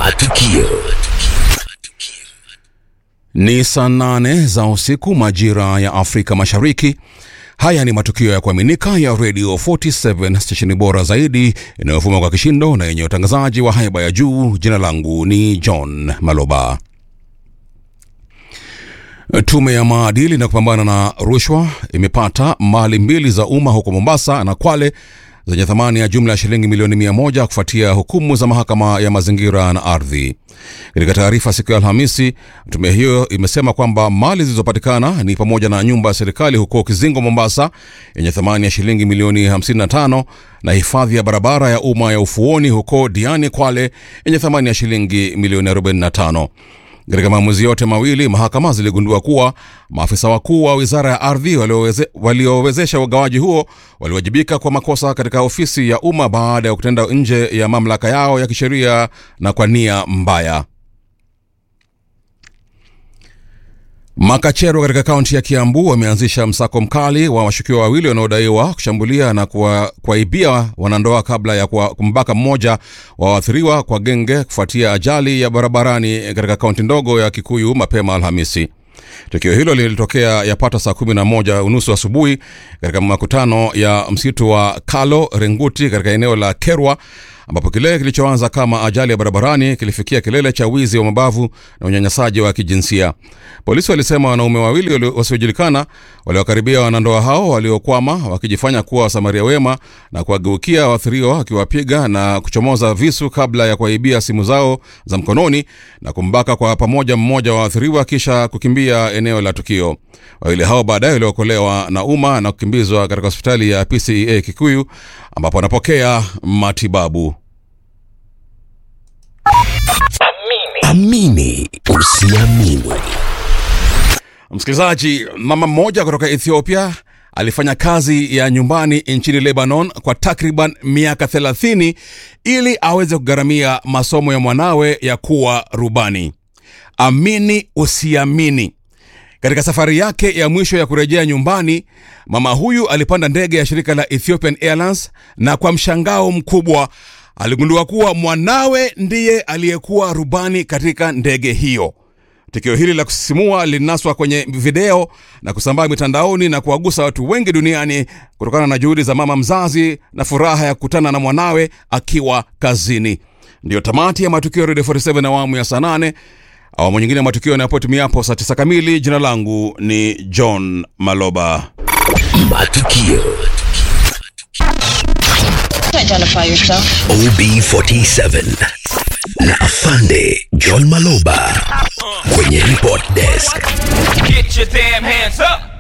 Matukio. Ni saa nane za usiku majira ya Afrika Mashariki. Haya ni matukio ya kuaminika ya Radio 47 stesheni bora zaidi inayovuma kwa kishindo na yenye utangazaji wa haiba ya juu. Jina langu ni John Maloba. Tume ya maadili na kupambana na rushwa imepata mali mbili za umma huko Mombasa na Kwale zenye thamani ya jumla ya shilingi milioni mia moja kufuatia hukumu za mahakama ya mazingira na ardhi. Katika taarifa siku ya Alhamisi, tume hiyo imesema kwamba mali zilizopatikana ni pamoja na nyumba ya serikali huko Kizingo, Mombasa, yenye thamani ya shilingi milioni 55 na hifadhi ya barabara ya umma ya Ufuoni huko Diani, Kwale, yenye thamani ya shilingi milioni 45. Katika maamuzi yote mawili, mahakama ziligundua kuwa maafisa wakuu wa wizara ya ardhi walioweze- waliowezesha ugawaji huo waliwajibika kwa makosa katika ofisi ya umma baada ya kutenda nje ya mamlaka yao ya kisheria na kwa nia mbaya. Makachero katika kaunti ya Kiambu wameanzisha msako mkali wa washukiwa wawili wanaodaiwa kushambulia na kuwa- kuwaibia wanandoa kabla ya kuwa- kumbaka mmoja wa waathiriwa kwa genge kufuatia ajali ya barabarani katika kaunti ndogo ya Kikuyu mapema Alhamisi. Tukio hilo lilitokea yapata saa kumi na moja unusu asubuhi katika makutano ya msitu wa Kalo Renguti katika eneo la Kerwa ambapo kile kilichoanza kama ajali ya barabarani kilifikia kilele cha wizi wa mabavu na unyanyasaji wa kijinsia. Polisi walisema wanaume wawili walio- wasiojulikana waliokaribia wanandoa hao waliokwama wakijifanya kuwa wasamaria wema na kuwageukia waathiriwa wakiwapiga na kuchomoza visu kabla ya kuwaibia simu zao za mkononi na kumbaka kwa pamoja mmoja wa waathiriwa kisha kukimbia eneo la tukio. Wawili hao baadaye waliokolewa na umma na kukimbizwa katika hospitali ya PCEA Kikuyu ambapo wanapokea matibabu. Amini usiamini. Msikilizaji, mama mmoja kutoka Ethiopia alifanya kazi ya nyumbani nchini Lebanon kwa takriban miaka 30 ili aweze kugharamia masomo ya mwanawe ya kuwa rubani. Amini usiamini, katika safari yake ya mwisho ya kurejea nyumbani, mama huyu alipanda ndege ya shirika la Ethiopian Airlines na kwa mshangao mkubwa aligundua kuwa mwanawe ndiye aliyekuwa rubani katika ndege hiyo. Tukio hili la kusisimua lilinaswa kwenye video na kusambaa mitandaoni na kuwagusa watu wengi duniani kutokana na juhudi za mama mzazi na furaha ya kukutana na mwanawe akiwa kazini. Ndiyo tamati ya matukio ya Radio 47 awamu ya saa nane. Awamu nyingine ya matukio yanapotumiapo saa tisa kamili. Jina langu ni John Maloba. Matukio. Identify yourself. OB47 na Afande John Maloba kwenye report desk. Get your damn hands up.